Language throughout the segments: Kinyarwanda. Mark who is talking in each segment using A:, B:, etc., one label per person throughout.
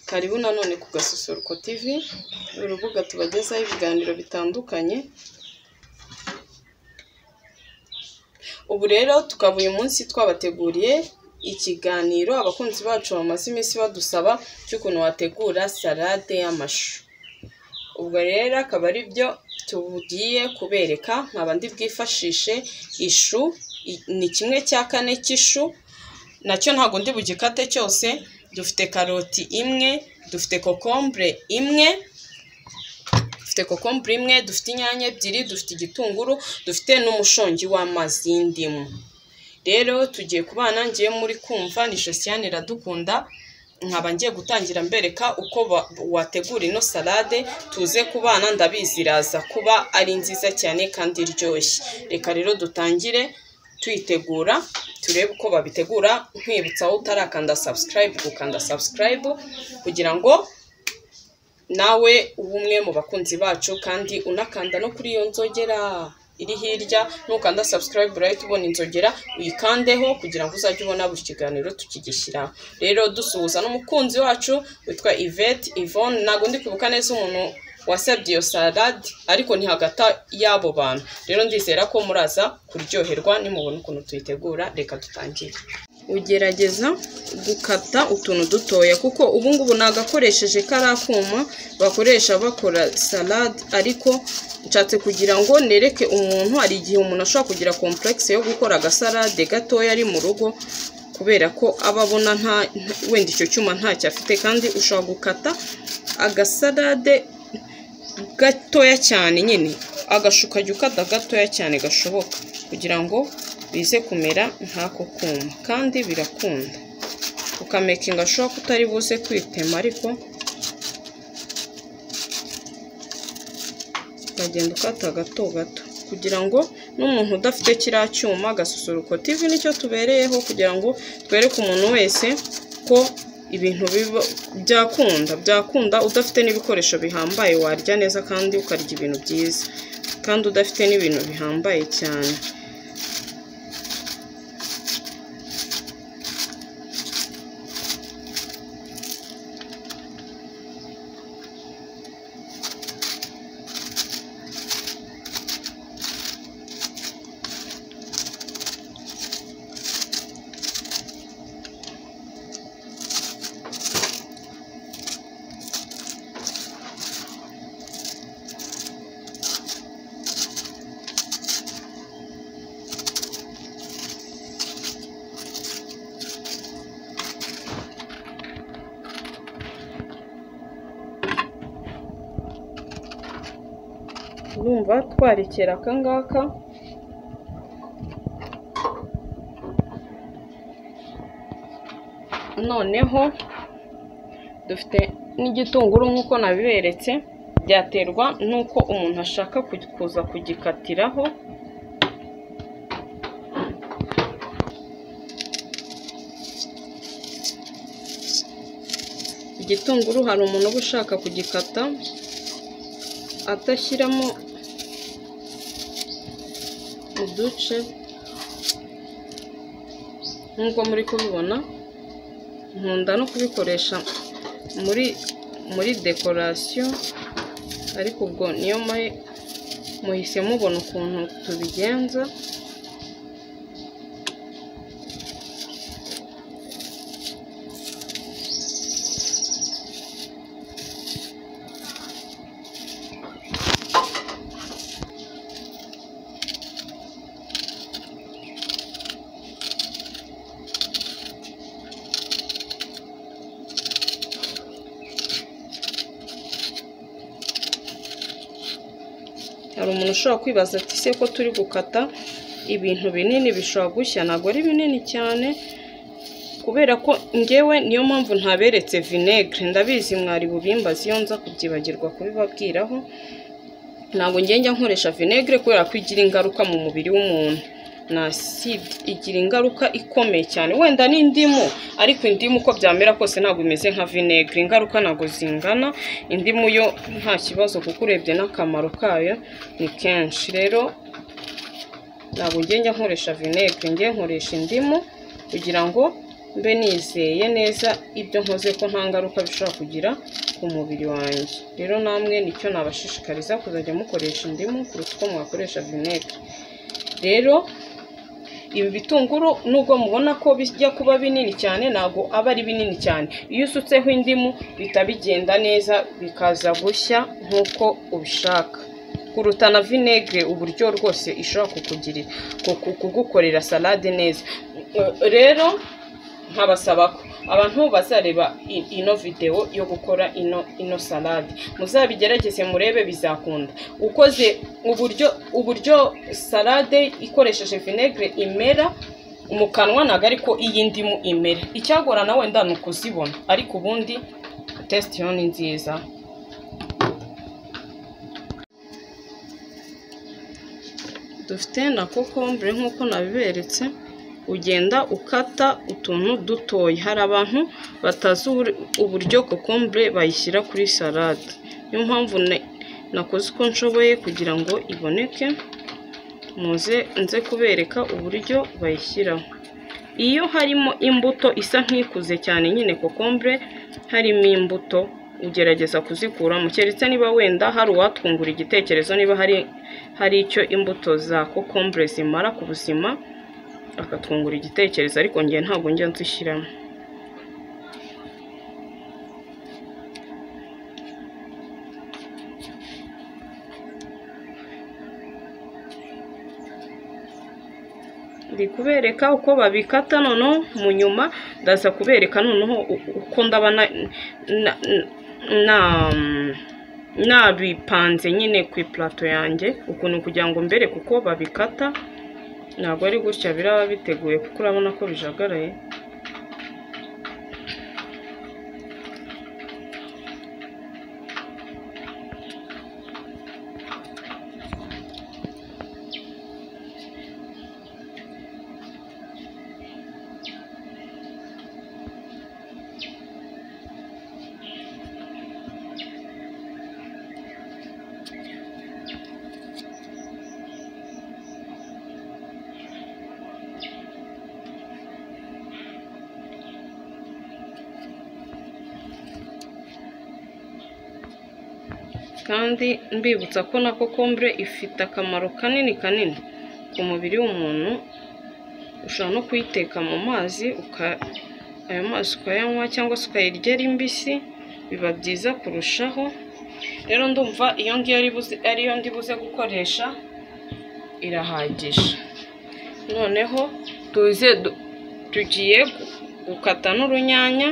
A: Karibu nanone ku Gasusuruko TV, urubuga tubagezaho ibiganiro bitandukanye, ubu rero tukaba uyu munsi twabateguriye ikiganiro abakunzi bacu bamaze iminsi badusaba cy'ukuntu wategura salade y'amashu. Ubwo rero akaba ari byo tugiye kubereka, nkaba ndi bwifashishe ishu, ni kimwe cya kane cy'ishu, nacyo ntabwo ndi bugikate cyose, dufite karoti imwe, dufite kokombure imwe, dufite kokombure imwe, dufite inyanya ebyiri, dufite igitunguru, dufite n'umushongi w'amazi y'indimu. Rero tugiye kubana ngewe muri kumva ni Josiane Iradukunda, nkaba ngiye gutangira mbereka uko wategura ino salade, tuze kubana ndabizi iraza kuba ari nziza cyane kandi iryoshye. Reka rero dutangire tuyitegura turebe uko babitegura, nkwibutsa wowe utarakanda subscribe gukanda subscribe kugira ngo nawe ube umwe mu bakunzi bacu kandi unakanda no kuri iyo nzogera iri hirya, nukanda subscribe urahita ubona inzogera uyikandeho kugira ngo uzajye ubona buri kiganiro tukigishyiraho. Rero dusuhuza n'umukunzi wacu witwa Yvette Yvonne, ntabwo ndi kwibuka neza umuntu wasabye iyo salade ariko ni hagati y'abo bantu. Rero ndizera ko muraza kuryoherwa nimubona ukuntu tuyitegura, reka dutangire. Ugerageza gukata utuntu dutoya kuko ubu ngubu nagakoresheje kariya kuma bakoresha bakora salade ariko nshatse kugira ngo nereke umuntu hari igihe umuntu ashobora kugira kompuregisi yo gukora agasalade gatoya ari mu rugo kubera ko aba abona nta wenda icyo cyuma ntacyo afite kandi ushobora gukata agasalade gatoya cyane nyine agashu kajya ukata gatoya cyane gashoboka kugira ngo bize kumera nk'ako kuma kandi birakunda ukamekinga ashobora ko utari buze kwitema ariko ukagenda ukata gato gato kugira ngo n'umuntu udafite kiriya cyuma agasusuruko TV nicyo tubereyeho kugira ngo twereke umuntu wese ko ibintu byakunda byakunda udafite n'ibikoresho bihambaye warya neza kandi ukarya ibintu byiza kandi udafite n'ibintu bihambaye cyane urumva twarekera aka ngaka noneho dufite n'igitunguru nk'uko nabiberetse byaterwa n'uko umuntu ashaka kuza kugikatiraho igitunguru hari umuntu uba ushaka kugikata atashyiramo uduce nk'uko muri kubibona nkunda no kubikoresha muri muri dekorasiyo ariko ubwo niyo muhise mubona ukuntu tubigenza hari umuntu ushobora kwibaza ati ese ko turi gukata ibintu binini bishobora gushya ntabwo ari binini cyane kubera ko ngewe niyo mpamvu ntaberetse vinegere ndabizi mwari bubimbazi iyo nza kubyibagirwa kubibabwiraho ntabwo njya nkoresha vinegere kubera ko igira ingaruka mu mubiri w'umuntu na aside igira ingaruka ikomeye cyane wenda n'indimu ariko indimu uko byamera kose ntabwo imeze nka vinegere ingaruka ntabwo zingana indimu yo nta kibazo kuko urebye n'akamaro kayo ni kenshi rero ntabwo njya nkoresha vinegere njye nkoresha indimu kugira ngo mbe nizeye neza ibyo nkoze ko nta ngaruka bishobora kugira ku mubiri wanjye rero namwe nicyo nabashishikariza kuzajya mukoresha indimu kuruta uko mwakoresha vinegere rero ibi bitunguru nubwo mubona ko bijya kuba binini cyane ntabwo aba ari binini cyane iyo usutseho indimu bihita bigenda neza bikaza gushya nk'uko ubishaka kuruta na vinegere uburyo rwose ishobora kukugirira ku- kugukorera salade neza rero nkabasaba ko abantu bazareba i- ino videwo yo gukora ino ino salade muzabigerageze murebe bizakunda ukoze uburyo uburyo salade ikoresheje vinegere imera mu kanwa ntabwo ariko iyi ndimu imera icyagorana wenda ni ukuzibona ariko ubundi tesite yo ni nziza dufite na kokombure nk'uko nabiberetse ugenda ukata utuntu dutoya hari abantu batazi ubur- uburyo kokombure bayishyira kuri salade niyo mpamvu ne- nakoze uko nshoboye kugira ngo iboneke muze nze kubereka uburyo bayishyiraho iyo harimo imbuto isa nk'ikuze cyane nyine kokombure harimo imbuto ugerageza kuzikuramo keretse niba wenda hari uwatwungura igitekerezo niba hari hari icyo imbuto za kokombure zimara ku buzima akatwungura igitekerezo ariko njye ntabwo njya nzishyiramo ndi kubereka uko babikata noneho mu nyuma ndaza kubereka noneho u- uko ndaba na na- na- nabipanze nyine ku ipulato yanjye ukuntu kugira ngo mbereke uko babikata ntabwo ari gutya biraba biteguye kuko urabona ko bijagaraye kandi mbibutsa ko na kokombure ifite akamaro kanini kanini ku mubiri w'umuntu ushobora no kuyiteka mu mazi uka- ayo mazi ukayanywa cyangwa se ukayirya ari mbisi biba byiza kurushaho rero ndumva iyo ngiyo ari buze- ariyo ndi buze gukoresha irahagije noneho tuze du- tugiye gu- gukata n'urunyanya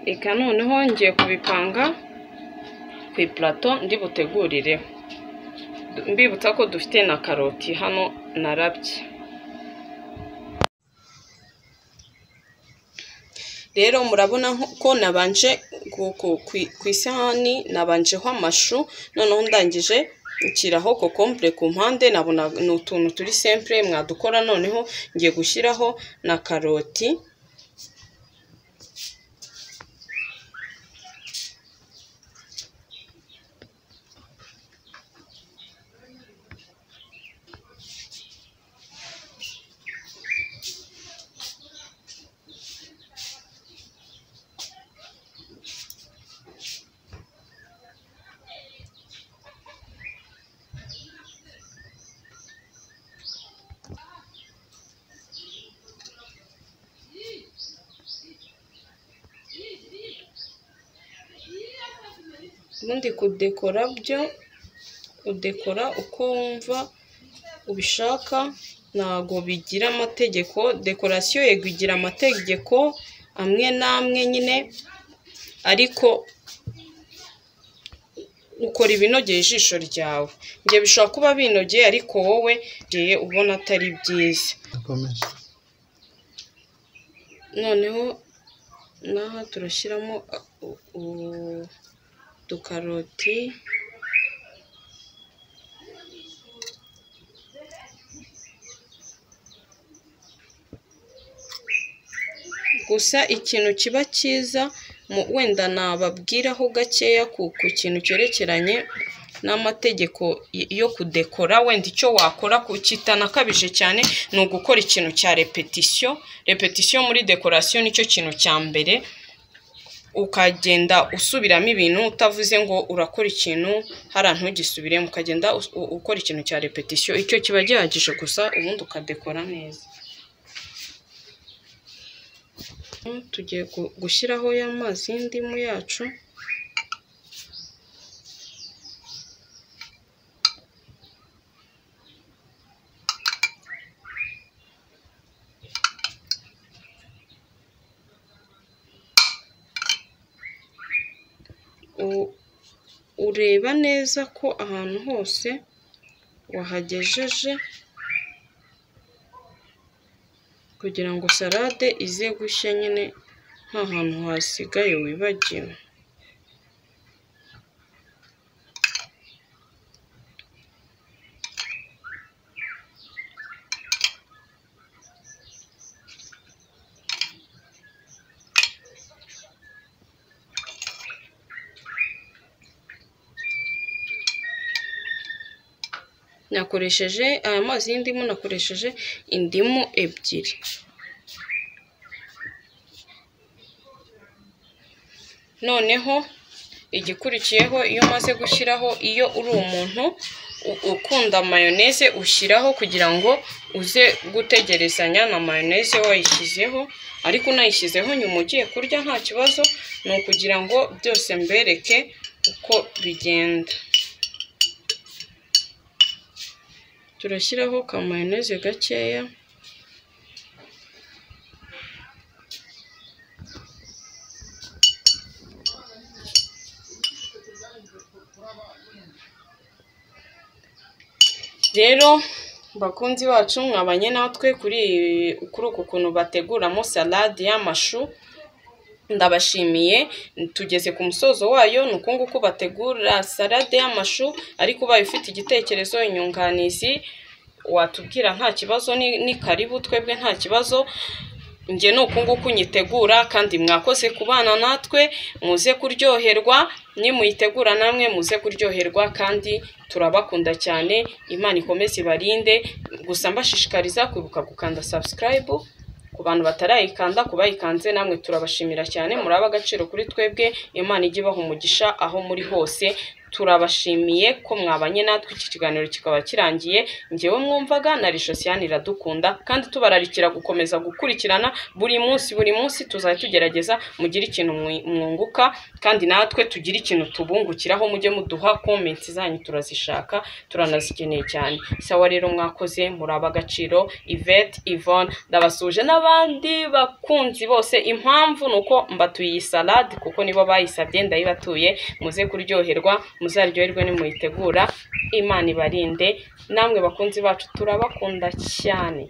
A: reka noneho ngiye kubipanga ku ipulato ndibutegurireho mbibutsa ko dufite na karoti hano narabye rero murabona nko- ko nabanje ku- ku- ku- ku isahani nabanjeho amashu noneho ndangije nshyiraho kokombure ku mpande nabona ni utuntu turi sempure mwadukora noneho ngiye gushyiraho na karoti ubundi kudekora byo udekora uko wumva ubishaka ntago bigira amategeko dekorasiyo yego igira amategeko amwe n'amwe nyine ariko ukora ibinogeye ijisho ryawe njye bishobora kuba binogeye ariko wowe ngiye ubona atari byiza
B: komeza
A: noneho n'aha turashyiramo a- u- u- udukaroti gusa ikintu kiba cyiza mu wenda nababwiraho gakeya ku ku kintu cyerekeranye n'amategeko y- yo kudekora wenda icyo wakora ku kitanakabije cyane ni ugukora ikintu cya repetisiyo repetisiyo muri dekorasiyo nicyo kintu cya mbere ukagenda usubiramo ibintu utavuze ngo urakora ikintu hariya ntugisubiremo ukagenda us- u- ukora ikintu cya repetisiyo icyo kiba gihagije gusa ubundi ukadekora neza tugiye gu- gushyiraho y'amazi y'indimu yacu U- ureba neza ko ahantu hose wahagejeje kugira ngo salade ize gushya nyine nta hantu hasigaye wibagiwe nakoresheje aya mazi y'indimu nakoresheje indimu ebyiri noneho igikurikiyeho iyo umaze gushyiraho iyo uri umuntu u- ukunda mayoneze ushyiraho kugira ngo uze gutegerezanya na mayoneze wayishyizeho ariko unayishyizeho nyuma ugiye kurya nta kibazo ni ukugira ngo byose mbereke uko bigenda turashyiraho ka mayoneze gakeya rero bakunzi bacu mwabanye natwe kuri kuri uku kuntu bateguramo salade y'amashu ndabashimiye tugeze ku musozo wayo ni uku nguku bategura salade y'amashu ariko ubaye ufite igitekerezo inyunganizi watubwira nta kibazo ni ni karibu twebwe nta kibazo njye ni uku nguku nyitegura kandi mwakoze kubana natwe muze kuryoherwa nimuyitegura namwe muze kuryoherwa kandi turabakunda cyane imana ikomeze ibarinde gusa mbashishikariza kwibuka gukanda subscribe ku bantu batarayikanda ku bayikanze namwe turabashimira cyane muri agaciro kuri twebwe imana ijya ibaha umugisha aho muri hose turabashimiye ko mwabanye natwe iki kiganiro kikaba kirangiye njyewe mwumvaga na rishosiyani iradukunda kandi tubararikira gukomeza gukurikirana buri munsi buri munsi tuzajya tugerageza mugire ikintu mwi- mwunguka kandi natwe tugire ikintu tubungukiraho mujye muduha komenti zanyu turazishaka turanazikeneye cyane sawa rero mwakoze muri ab'agaciro ivete ivone ndabasuje n'abandi bakunzi bose impamvu ni uko mbatuye iyi salade kuko nibo bayisabye ndayibatuye muze kuryoherwa muzaryoherwe nimuyitegura imana ibarinde namwe bakunzi bacu turabakunda cyane